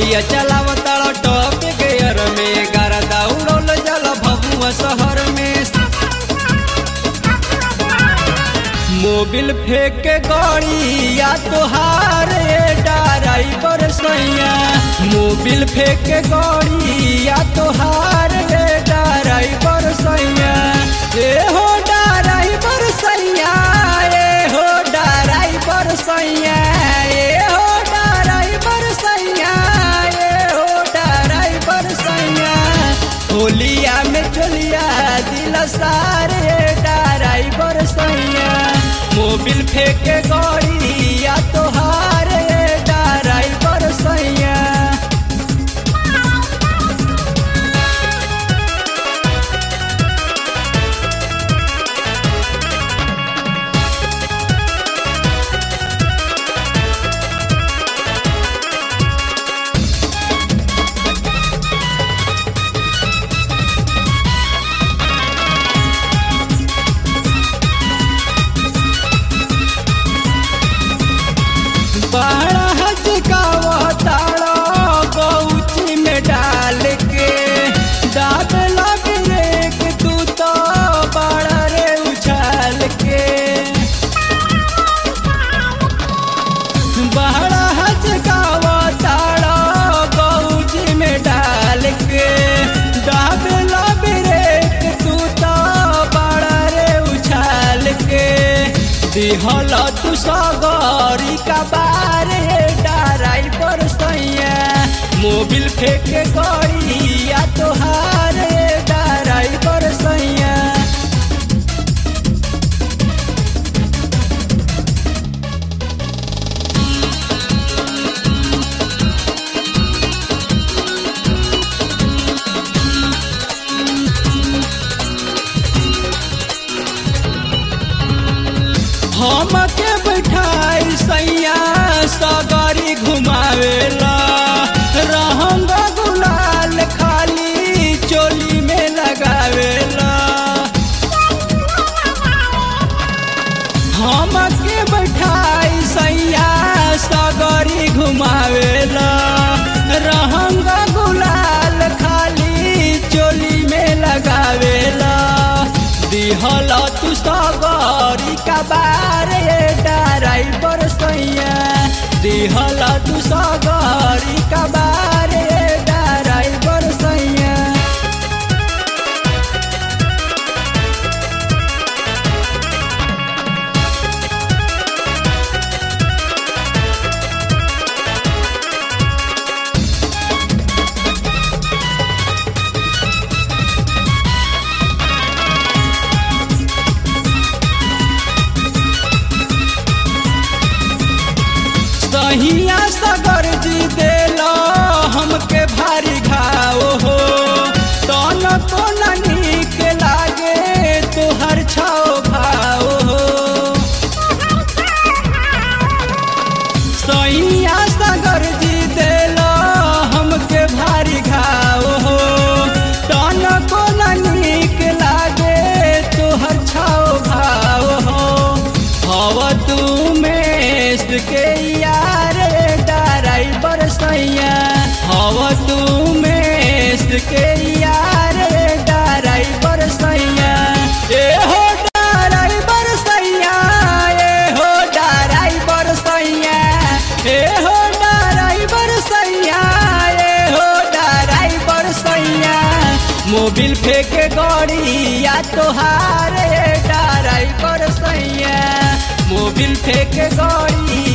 गड़िया चलावताड़ top gear में गरदा उड़ल जल भभुआ शहर में मोबिल फेंक के गड़िया तोहार ड्राइवर सैया मोबिल फेंक के गड़िया तोहार ड्राइवर सैया ए हो ड्राइवर सैया ए हो ड्राइवर सैया ए हो ड्राइवर सैया ए हो ड्राइवर सैया होलिया में चलिया दिल सारे ड्राइवर सैया मोबिल फेंके गड़िया तोहार ड्राइवर सैया बड़ा हचकावताड़ा गौची में डाल के दाद लग रेक तू तो बड़ा रे उछाल के बड़ा हचकावताड़ा गौची में डाल के दाद लग रेक तू तो बड़ा रे उछाल के दिहल तू सगरी का बारे ड्राइवर सैया मोबिल फेंक गड़िया तोहार ड्राइवर सैया हमके बैठाई सैया सगरी घुमावेला रहंग गुलाल खाली चोली में लगावेला हमके बैठाई सैया सगरी घुमावेला रहंग गुलाल खाली चोली में लगावेला दिहल तू सगरी का बारे ड्राइवर सैया दिहल तू सगरी का बारे ड्राइवर सैया सहिया सगर जी देला हमके भारी घाव हो तन तो न नीक लागे तोहर छाओ भाव हो सैया सगर जी देला हमके भारी घाव हो तन को न नीक लागे तोहर छाओ भाव हो हव तू में के यार ड्राइवर सैया हव तू में के यार ड्राइवर सैया ए हो ड्राइवर सैया ए हो ड्राइवर सैया ए हो ड्राइवर सैया ए हो ड्राइवर सैया मोबिल फेंक गड़िया तोहार ड्राइवर सैया मोबिल फेंक गड़िया